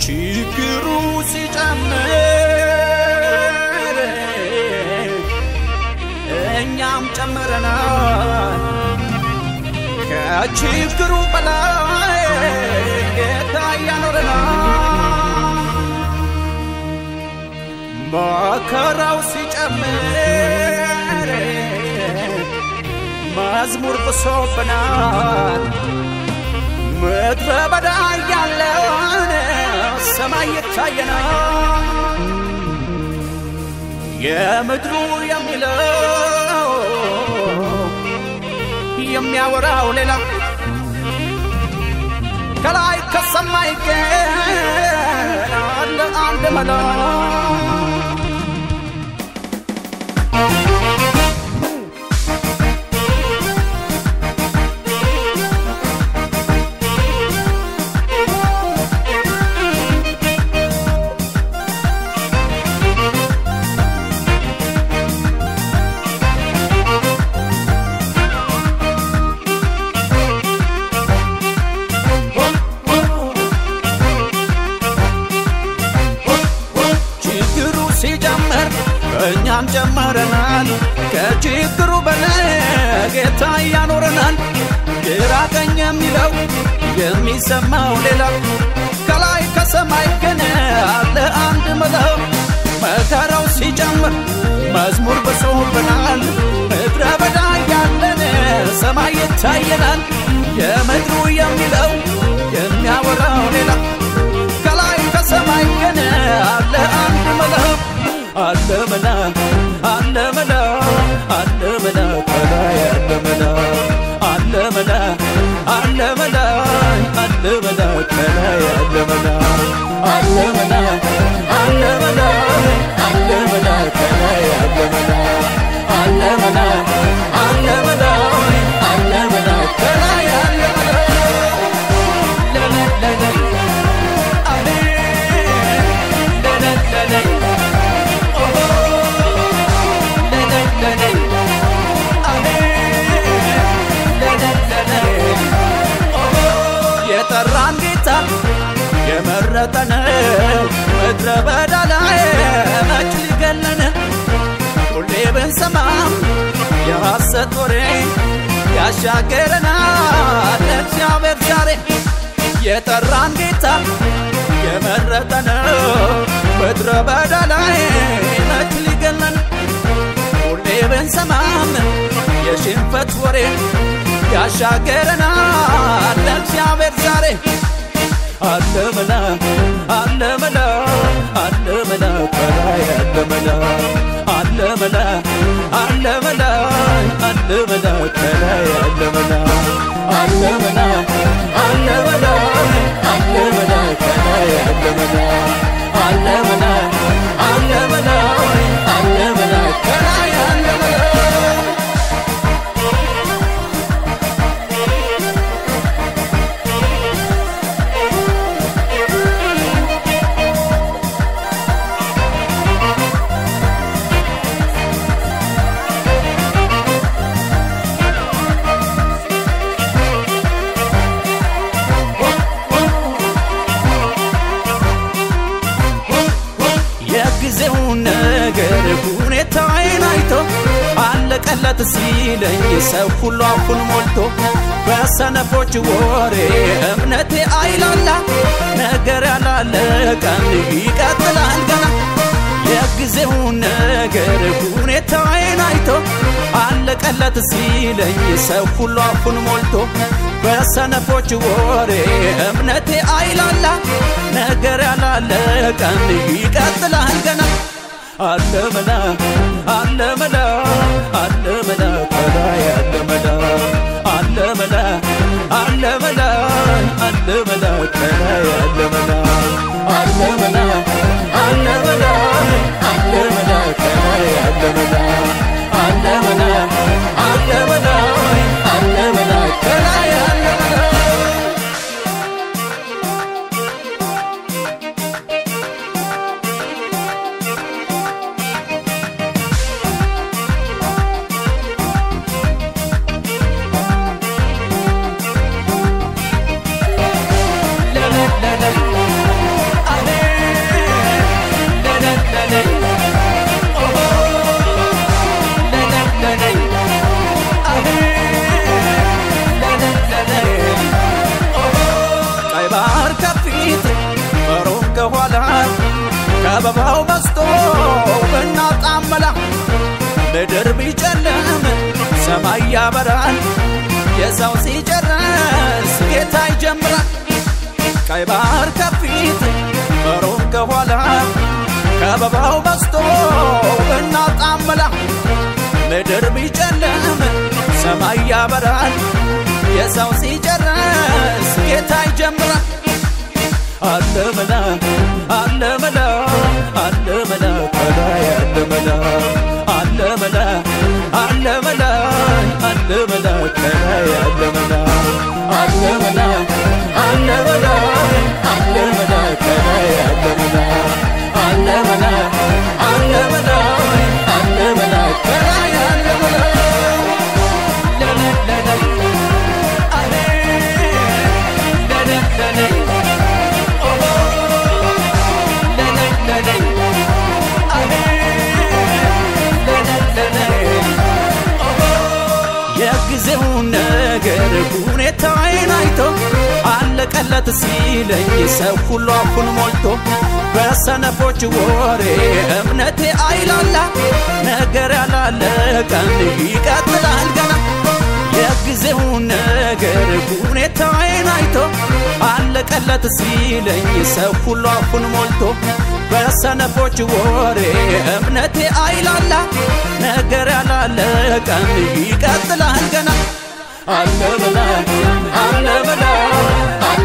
ችግሩ ሲጨምር እኛም ጨምረናል። ከችግሩ በላይ ጌታ ያኖረናል። መከራው ሲጨምር መዝሙር ብሶብናል። ምድረ በዳ ያለውን ሰማይ ይታየናል። የምድሩ የሚለው የሚያወራው ሌላ ከላይ ከሰማይ ግን አለ አንድ መላ ችግሩ ሲጀምር እኛም ጨመረናል። ከችግሩ በላይ ጌታ ያኖረናል። ግራ ቀኝ የሚለው የሚሰማው ሌላ ከላይ ከሰማይ ግን አለ አንድ መለው መከራው ሲጨምር መዝሙር ብሶብናል። ምድረ በዳ ያለን ሰማይ ይታየናል። የምድሩ የሚለው የሚያወራው ሌላ ከላይ ከሰማይ ግን አለ አንድ መላ አለ መላ አለ መላ አለ መላ ከላይ አለ መላ አለ መላ አለ መላ አለ መላ ከላይ አለ መላ አለ መላ አለ መላ አለ መላ ከላይ አለ መላ አለ መላ አለ መላ አለ መላ ከላይ አለ መላ ለለለለ የጠራን ጌታ የመረጠን ምድረ በዳ ላይ መች ሊገለን ሁሌ ብንሰማም የሐሰት ወሬ ያሻገረናል እግዚአብሔር ዛሬ የጠራን ጌታ የመረጠን ምድረ በዳ ላይ መች ሊገለን ሁሌ ብንሰማም የሽንፈት ወሬ ያሻገረናል እግዚአብሔር ዛሬ አለ መላ አለ መላ አለ መላ ከላይ አለ መላ አለ መላ አለ መላ አለ መላ ከላይ አለ መላ አለ መላ አለ መላ አለ መላ ከላይ አለ መላ አለ መላ አለ መላ አለ መላ ከላይ አለ መላ የጊዜውን ነገር ሁኔታዬን አይቶ አለቀለት ሲለኝ ሰው ሁሉ አፉን ሞልቶ በሰነፎች ወሬ እምነቴ አይላላ ነገር ያላለቀን ይቀጥላል ገና የጊዜውን ነገር ሁኔታዬን አይቶ አለቀለት ሲለኝ ሰው ሁሉ አፉን ሞልቶ በሰነፎች ወሬ እምነቴ አይላላ ነገር ያላለቀን ይቀጥላል ገና አለ መላ አለ መላ አለ መላ ከላይ አለ መላ አለ መላ አለ መላ አለ መላ ከላይ አለ መላ አለ መላ አለ መላ አለ መላ ከላይ አለ መላ አለ መላ አለ መላ አለ መላ ከላይ አለ መላ ለለለለ ከበባው በስቶ ብናጣመላ ምድር ቢጨልም ሰማይ ያበራል። የሰው ሲጨርስ ጌታ ይጀምራል። ቀይ ባህር ከፊት ሮም ከኋላ ከበባው በስቶ ብናጣመላ ምድር ቢጨልም ሰማይ ያበራል። የሰው ሲጨርስ ጌታ ይጀምራል። አለ መላ አለ መላ አለ መላ ከላይ አለ መላ አለ መላ አለ መላ አለ መላ ከላይ አለ መላ አለ መላ አለ መላ አለ መላ ከላይ አለ መላ አለ መላ አለ መላ አለ መላ ከላይ አለ መላ የጊዜውን ነገር ሁኔታዬን አይቶ አለቀለት ሲለኝ ሰው ሁሉ አፉን ሞልቶ በሰነፎች ወሬ እምነቴ አይላላ ነገር ያላለቀን ይቀጥላል ገና የጊዜውን ነገር ሁኔታዬን አይቶ አለቀለት ሲለኝ ሰው ሁሉ አፉን ሞልቶ በሰነፎች ወሬ እምነቴ አይላላ ነገር ያላለቀን ይቀጥላል ገና አለ በላ አለ በላ አለ